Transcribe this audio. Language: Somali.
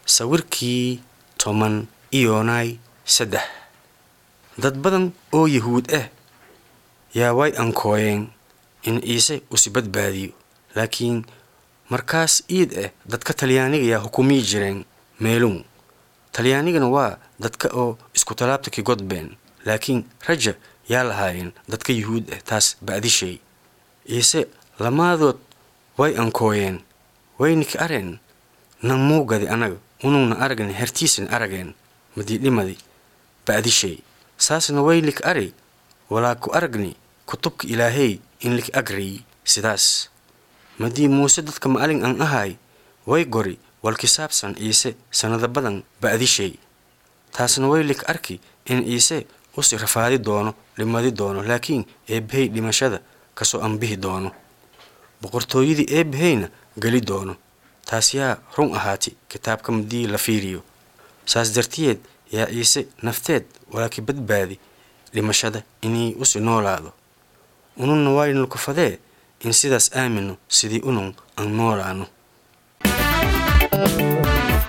sawirkii toban iyonay saddex dad badan oo yahuud ah yaa way ankooyeen in ciise usi badbaadiyo laakiin markaas iid ah dadka talyaaniga yaa hukumiyi jireen meelun talyaanigana waa dadka oo isku talaabta ki godbeen laakiin raja yaa lahaayeen dadka yuhuud ah taas ba'dishay ciise lamaadood way ankooyeen wayniki areen nan muugadi anaga unugna aragni hertiisna arageen madiidhimadi ba'dishay saasna waylik ari walaa ku aragni kutubka ilaahey in lik agriy sidaas madii muuse dadka ma'alin an ahay way gori walki saabsan ciise sannado badan ba'dishay taasna way lik arki in ciise usi rafaadi doono dhimadi doono laakiin eebbahey dhimashada kasoo anbihi doono boqortooyadii eebbaheyna geli doono taas yaa run ahaati kitaabka madii la fiiriyo saas dartiyeed yaa ciise nafteed walaaki badbaadi dhimashada inay usi noolaado ununna waynulkufadee in sidaas aamino sidii unun aan noolaano